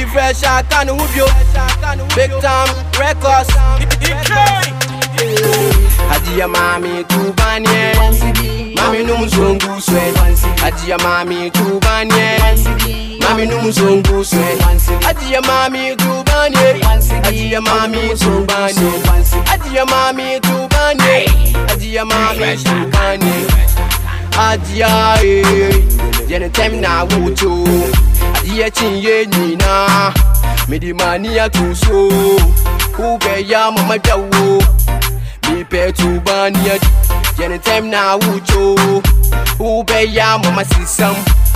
fresh aka no ho bio big time records Adia mami tubanye Mami numzungu swe Adia mami tubanye Mami numzungu swe Adia mami tubanye Adia mami tubanye Adia mami tubanye Adia mami tubanye Adia eh Yene tem na wucho Adia chinye nina Midi mani atuso Ube ya mama jawo mepɛ tuba ne adi yɛne ntɛm na wotwo wobɛyɛ mama sisam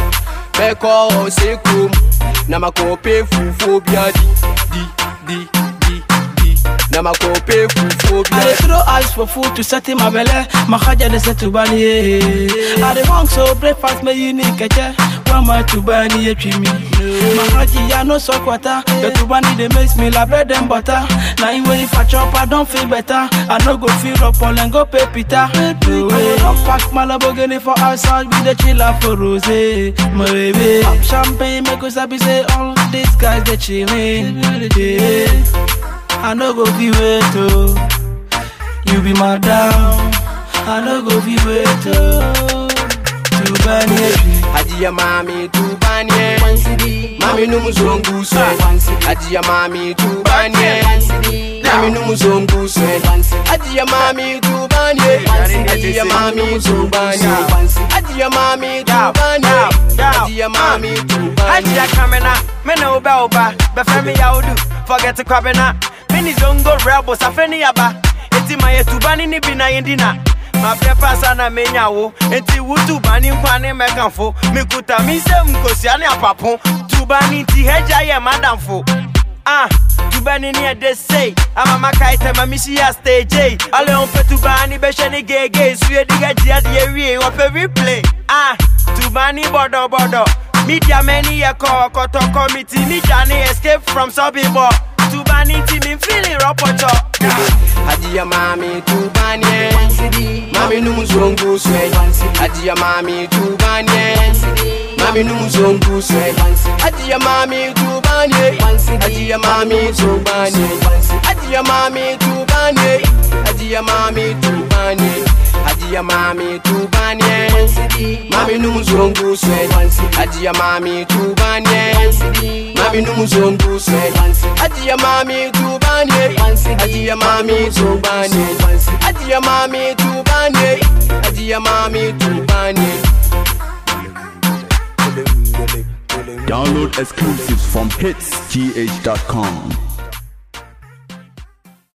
bɛkɔ ɔsɛ kurom na makɔpɛ fufuo bi adi di di di di na makɔpɛ fufuo bi I dey adi throw eyes for food to settle my belle. My haja dey set to bani. eh. I dey want so breakfast me unique keche. One my to bani e treat me. My haji ya no so quarter. The to bani dey makes me like bread and butter. Now in way if I chop I don't feel better. I no go feel up all and go pay pita. No way. Don't pack my Lamborghini for outside with the chiller for rose. My baby. Pop champagne make us happy say all these guys they chilling. Yeah. I no go be wait oh. You be my down. I no go be wait oh. To bani Adia mami tubanye Mami numzungu swe Adia mami tubanye Mami numzungu swe Adia mami tubanye Adia mami tubanye Adia mami tubanye Adia mami tubanye Adia kamena, me no ba oba, be femi ya odu, forget to kwabena. Mini zongo rebels, afeni yaba. Eti ma yetubani ni bina yendina. Ma prepa sana menya wo, eti wutu bani nkwane mekanfo. Mikuta mi se mkosi ane apapo. Tubani ti heja ye madamfo. Ah, tubani ni ede say. Ama makaita ma misi ya stage. Ale on pe tubani be sheni gege. Suye diga jia di ewie, wape replay. Ah, tubani bodo bodo. Media many a call, koto committee. Me journey escape from suburb. Tubani team in feeling ropoto. Adia mami tubanye Mami numzungu swe Adia mami tubanye Mami numzungu swe Adia mami tubanye Adia mami tubanye Adia mami tubanye Adia mami tubanye Adia mami tubanye Mami numzungu swe Adia mami tubanye Mami numzungu swe Adia mami tubanye Adia mami tubanye Adia mami tubanye Adia mami tubanye Download exclusives from hitsgh.com.